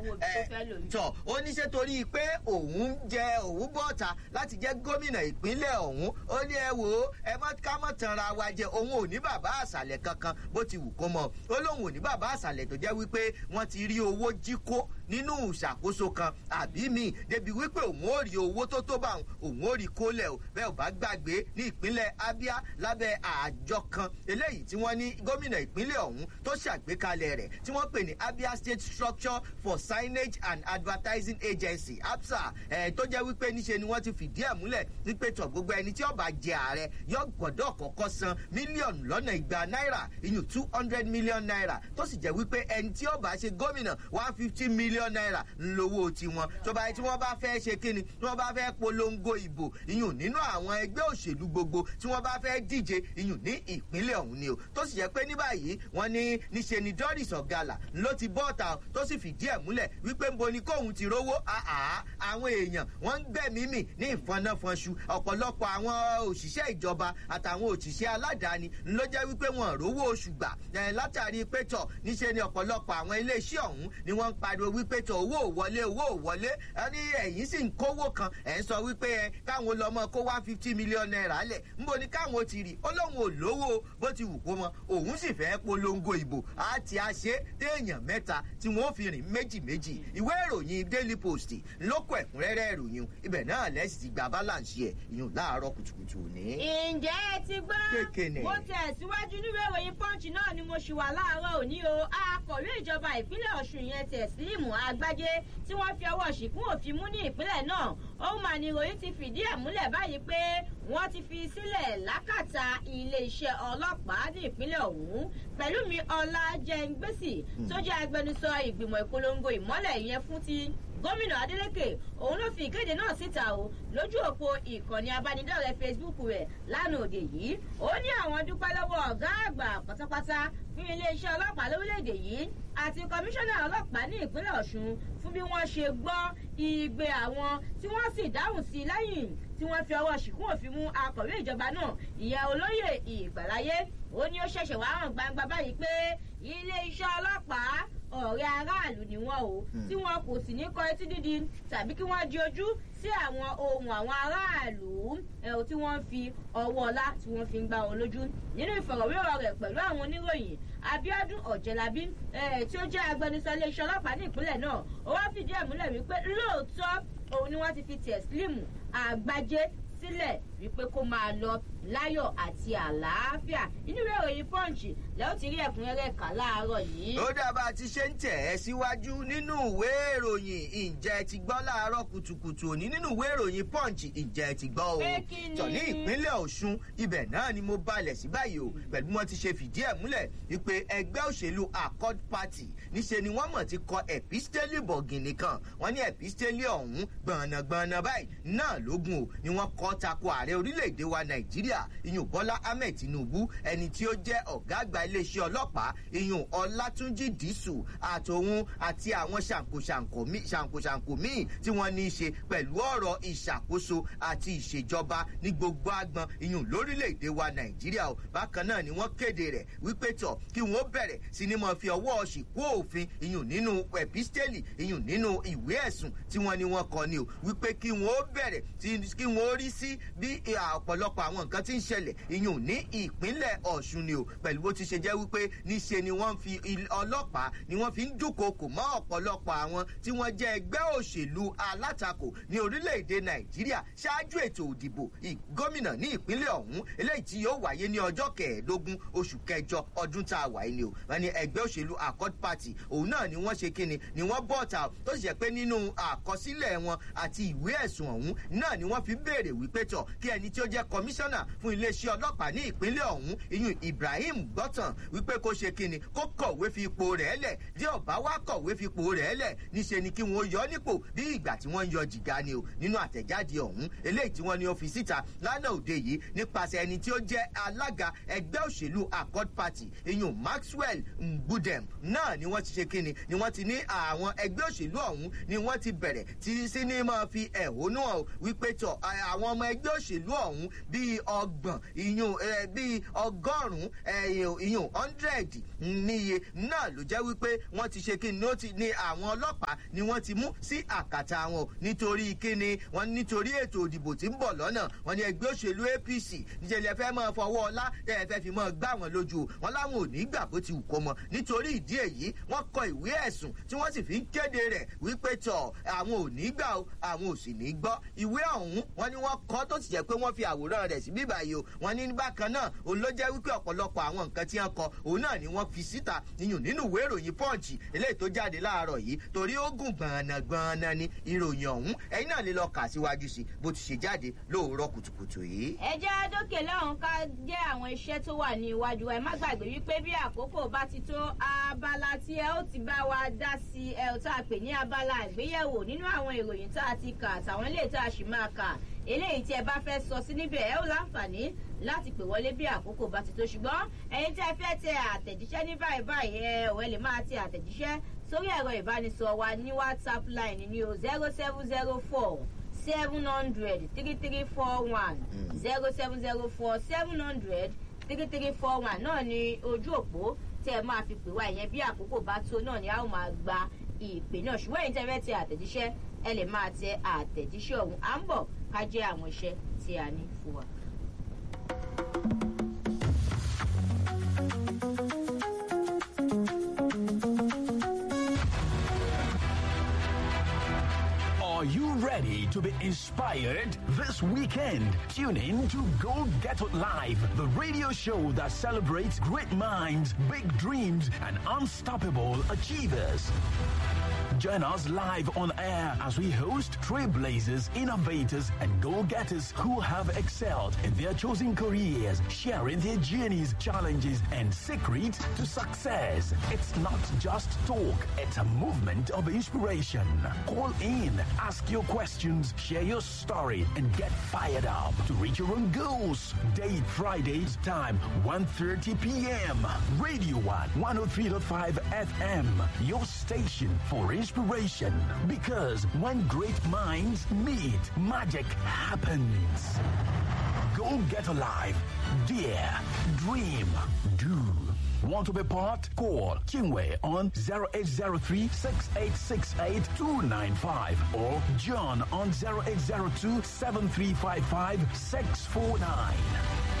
wo ibi tó fẹ́ lò yìí. tọ̀ ó ní ṣe torí pé òun jẹ òun bọ́ta láti jẹ́ gómìnà ìpínlẹ̀ ọ̀hún ó ní ẹ wò ó ẹ má ká mọ̀ tanra wa jẹ òun ò ní bàbá àṣàlẹ̀ kankan bó ti wù kó mọ̀ ó lóun ò ní bàbá àṣàlẹ̀ tó jẹ́ wípé wọ́n ti rí owó jí kó nínú ìṣàkóso kan àbí mi débi wípé òun ò rí owó tó tó bá òun ò rí kólẹ̀ o bẹ́ẹ̀ ò bá gbàgbé ní ìpínlẹ̀ abia lábẹ́ àjọ kan eléyìí tí wọ́n ní gómìnà ìpínlẹ̀ ọ̀hún tó ṣàgbékalẹ̀ rẹ̀ tí wọ́n pè ní abia state structure for signage and advertising agency apsa ẹ̀ tó jẹ́ wípé níṣe ni wọ́n ti fìdí ẹ̀ múlẹ̀ wípé tọ̀ gbogbo ẹni tí ó bá jẹ ààrẹ yóò gbọ́dọ̀ kọ́kọ́ san mílíọ̀nù lọ́nà igba náírà iyùn two hundred million naira tó sì jẹ́ wípé ẹni tí ó bá ṣe gómìnà one fifty million naira ńlọ́wọ́ tiwọn tó bá tí wọ́n bá fẹ́ ṣe kíni tí wọ́n bá fẹ́ polongo ìbò iyùn nínú àwọn ẹgbẹ́ òṣèlú gbogbo tí wọ́n bá fẹ́ díje iyùn ní ìpínlẹ̀ ọ̀hún ni o tó sì jẹ́ pé ní báyìí wọ́n ní níṣe ni doris ọ̀gálà ló ti bọ́ ọ̀tà tó sì fìdí ẹ̀ múlẹ̀ wípé nbo ni kóhun ti rówó àá àwọn èèyàn wọ́n ń gbẹ̀mí mì ní ìfọnáfọnṣu ọ̀pọ̀lọpọ̀ àwọn òṣìṣẹ́ ìjọba àtàwọn òṣìṣẹ́ aládàáni ló jẹ́ wípé wọn rówó oṣù gbà látàrí pétọ̀ níṣe ni ọ̀pọ̀lọpọ̀ àwọn iléeṣẹ́ ọ̀hún ni wọ́n ń pariwo wípé tọ̀ owó ò wọlé owó ò wọlé ẹni ẹ̀yìn sì ń kówó kan ẹ̀ ń sọ wípé ẹ káwọn lọ́mọ kó one fifty million naira lẹ̀ nbo ni káwọn ti rí ó lóun ò lówó bó ti wù kó mọ òun sì fẹ́ polongo ìbò àti àṣẹ téèyàn mẹ́ta tí wọ́n fi rìn méjì méjì ìwé ìròyìn daily post ló kọ ẹ̀kúnrẹ́rẹ́ ìròyìn ibẹ̀ náà lẹ́sìn ti gba balance ẹ̀ ìyún láàárọ̀ kùtùkùtù ní. ǹjẹ́ ẹ ti gbọ́ Kékeré. mo tẹ̀síwájú nínú ìròyìn pọ́ǹchì náà ni mo ṣì wà láàárọ̀ òní o akọ̀wé ìjọba ìpínlẹ̀ ọ̀ṣun yẹn tẹ̀sílímù àgbájé tí wọ́n fi ọwọ́ ṣìkún òfin mú ní ìpínlẹ̀ náà ó mà ní ìròyìn ti fìdí ẹ̀ múlẹ̀ báyìí pé wọ́n ti fi sílẹ̀ lákàtà iléeṣẹ́ ọlọ́pàá ní ìpínlẹ̀ ọ̀hún pẹ̀lú mi ọlájẹ́ngbèsì tó jẹ́ agbẹnusọ ìgbìmọ̀ ìpolongo ìmọ́lẹ̀ yẹn fún ti gómìnà adeleke òun ló fi ìkéde náà síta o lójú òpó ìkànnì abánidọ́rẹ̀ẹ́ facebook rẹ̀ lánàá òde yìí ó ní àwọn dúpẹ́ lọ́wọ́ ọ̀gá àgbà pátápátá fún iléeṣẹ́ ọlọ́pàá lórílẹ̀‐èdè yìí àti kọmíṣánná ọlọ́pàá ní ìpínlẹ̀ ọ̀ṣun fún bí wọ́n ṣe gbọ́ igbe àwọn tí wọ́n sì dáhùn sí i lẹ́yìn tí wọ́n fi ọwọ́ ṣìkún òfin mú akọ̀wé ìjọba náà ìyẹn olóyè ìgbàláyé ó ní ó ṣẹ̀ṣẹ̀ wá hàn gbangba báyìí pé iléeṣẹ́ ọlọ́pàá ọ̀rẹ́ aráàlú ni wọ́n o tí wọn kò sì ní kọ etí dídi tàbí kí wọ́n di ojú sí àwọn ohun àwọn aráàlú ẹ̀ tí wọ́n fi ọwọ́ ọlá tí wọ́n fi ń gbá wọn lójú nínú ìfọ̀rọ̀wérọ̀ rẹ̀ pẹ̀lú àwọn oníròyìn abiodun ọ̀jẹ̀lábí tí ó jẹ́ agbẹnusọ iléeṣẹ́ ọlọ́pàá ní ìpínlẹ̀ náà ó wá fìdí ẹ̀ múlẹ̀ wípé lóòótọ́ òun ni wọ́n ti fi tẹ̀sílímù àgbájé sílẹ̀ wípé kó máa lọ láyọ̀ àti àlàáfíà inú ìwé ìròyìn pọ́ǹchì lẹ́yìn tí rí ẹ̀kúnrẹ́rẹ́ kà láàárọ̀ yìí. ó dábàá ti ṣe ń tẹ̀ ẹ́ síwájú nínú ìwé ìròyìn ìjẹ́ ti gbọ́ láàárọ̀ kùtùkùtù òní nínú ìwé ìròyìn punch ìjẹ́ ti gbọ́ o. Pé kí ni? tọ̀ ní ìpínlẹ̀ ọ̀ṣun ibẹ̀ náà ni mo balẹ̀ sí báyìí o pẹ̀lú wọn ti ṣe fìdí ẹ̀ múlẹ̀ wípé ẹgbẹ́ òṣèlú accord party níṣe ni wọ́n mọ̀ ti kọ epistele bọ̀gìnì kan wọ́n ní epistele ọ̀hún gbọ̀nàgbọ̀nà báyìí náà lógun o ni wọ́n kọ́ tako ààrẹ orílẹ̀-èdè wa nàìjíríà iyùn bọ́lá ahmed tinubu ẹni tí ó jẹ́ ọ̀gá àgbà iléeṣẹ́ ọlọ́pàá iyùn ọlátúnjì dísù àtòun àti àwọn ṣàǹkóṣàǹkó míì ṣàǹkóṣàǹkó míì tí wọ́n ní í ṣe pẹ̀lú ọ̀rọ̀ ìṣàkóso àti ìṣèjọba ní gbogbo agbọn iyùn lórílẹ̀‐èdè wa nàìjíríà o bákan náà ni wọ́n kéde rẹ̀ wípé tọ̀ kí wọ́n bẹ̀rẹ̀ sí ni mo fi ọwọ́ ṣìkú òfin iyùn nínú ẹ̀písítẹ́lì iyùn nínú ìwé ẹ̀sùn tí wọ́n ní wọ́n kọ ni o wípé kí wọ́n bẹ̀rẹ̀ tí- kí wọ́n rí sí bí ọ̀pọ̀lọpọ̀ àwọn nǹkan tí ń ṣẹlẹ̀ iyùn ní ìpínlẹ̀ ọ̀ṣun ni o pẹ̀lú bó ti ṣe jẹ́ wípé níṣe ni wọ́n fi il- ọlọ́pàá ni wọ́n fi ń dúnkokò mọ́ ọ̀pọ̀lọpọ̀ àwọn tí wọ́n jẹ́ ẹgbẹ́ òṣèlú alátakò ní orílẹ̀-èdè nàìjíríà ṣáájú ètò òdìbò ì- gómìnà ní ìpínlẹ̀ ọ̀hún eléyìí tí yóò wáyé ní ọjọ́ kẹẹ̀ẹ́dógún oṣù kẹjọ ọdún tá a wà yìí ni o wọn ni ẹgbẹ́ òṣèlú accord party òun náà ni wọ́n ṣe kíni ni wọ́n bọ̀ ta tó sì jẹ́ pé nínú àkọsílẹ̀ wọn àti ìwé ẹ̀sùn ọ̀hún náà ni wọ́n fi béèrè wípé tọ̀ kí ẹni tí ó jẹ́ kọmíṣánná fún iléeṣẹ́ ọlọ́pàá ní ìpínlẹ̀ ọ̀hún iyun ibrahim gbọ́tàn wípé kó ṣe kíni kó kọ̀wé fi ipò rẹ̀ lẹ̀ tí ọ̀bá wá kọ̀wé fi ipò rẹ̀ lẹ̀ níṣe ni kí wọ́n yọ ọ́ nípò bí ìgbà tí wọ́n ń yọ jìgá ni o nínú àtẹ̀jáde ọ̀hún eléyìí tí wọ́n ní ó fi síta lánàá òde yìí nípasẹ̀ ẹni tí ó jẹ́ alága ẹgbẹ́ òṣèlú accord party iyun maxwell ngbudem náà ni wọ́n ti ṣe kíni ni wọ́n ti ní àwọn ẹgbẹ́ òṣèlú ọ̀hún ni wọ́n ti bẹ̀rẹ̀ tí sí ní máa fi ẹ̀hónú hàn wípé tọ̀ àwọn ọmọ ẹgbẹ́ òṣèlú ọ̀hún bíi ọgbọ̀n ìyún bíi ọgọ́rùn-ún ìyún hundred níye náà ló jẹ́ wípé wọ́n ti ṣe kí ni ó ti ní àwọn ọlọ́pàá ni wọ́n ti mú sí àkàtà wọn nítorí kíni wọ́n nítorí ètò òdìbò tí ń bọ̀ lọ́nà wọ́n ní ẹgbẹ́ òṣèlú apc níṣẹ́lẹ̀ fẹ́ máa fọwọ́ ọlá ẹ fẹ́ fi máa gbá wọn lójú wọn láwọn ò ní gbà bó ti wù kó mọ nítorí ìdí èyí wọ́n kọ ìwé ẹ̀sùn tí wọ́n sì fi ń kéde rẹ̀ wípé tọ̀ àwọn ò ní gbà o àwọn ò sì ní gbọ́ ìwé ọ̀hún wọ́n ní wọ́n kọ́ tó sì jẹ́ pé wọ́n fi àwòrán rẹ̀ sí bíbá yìí o wọ́n ní bákan náà òun ló jẹ́ wípé ọ̀pọ̀lọpọ̀ àwọn nǹkan tí wọ́n kọ òun náà ni wọ́n fi síta níyùn nínú ìwé ìròyìn pọ́ǹchì eléyìí tó jáde láàárọ̀ yìí torí ó gùn gbọ̀nàgbọ̀nà ni ìròyìn ọ̀hún ẹ̀yin náà lè lọ kà síwájú sí bó ti ṣe jáde lóòrọ̀ kùtùkùtù yìí. ẹ jẹ́ dókè lọ́hùn ká jẹ́ àwọn iṣẹ́ tó wà ní iwájú ẹ má gbàgbé wípé bí àkókò bá ti tó abala tí ẹ ó ti bá wa dá sí ẹ ò tá a pè ní abala àgbéyẹ̀wò nínú àwọn ìròyìn tá a ti kà àtàwọn ilé tá a sì máa kà eléyìí tí ẹ bá fẹ́ sọ sí níbẹ̀ ẹ ó láǹfààní láti pè wọlé bí àkókò bá ti tó ṣùgbọ́n ẹ̀yin tí ẹ fẹ́ tẹ àtẹ̀jíṣẹ́ ní báyìí báyìí ẹ ò ẹ lè máa tẹ àtẹ̀jíṣẹ́ sórí ẹ̀rọ ìbánisọ̀rọ̀ wa ní whatsapp line ní o zero seven zero four seven hundred three three four one zero seven zero four seven hundred three three four one náà ni ojú òpó tí ẹ máa fi pè wá ìyẹn bí àkókò bá tó náà ni a ó máa gba ìpè náà ṣùgbọ́n ẹ̀yin tí ẹ fẹ́ tẹ àtẹ̀jíṣẹ́ ẹ lè máa tẹ àtẹ̀jíṣẹ́ ọ̀hún à ń bọ̀ ká jẹ́ àwọn iṣẹ́ tí a ní fún wa. Are you ready to be inspired this weekend? Tune in to Go Get It Live, the radio show that celebrates great minds, big dreams, and unstoppable achievers. Join us live on air as we host trailblazers, innovators, and go-getters who have excelled in their chosen careers, sharing their journeys, challenges, and secrets to success. It's not just talk, it's a movement of inspiration. Call in, ask your questions, share your story, and get fired up to reach your own goals. Date Fridays, time 1.30 p.m. Radio 1, 103.5 FM, your station for inspiration. Because when great minds meet, magic happens. Go get alive. Dare. Dream. Do. Want to be part? Call Kingway on 0803 6868 295 or John on 0802 7355 649.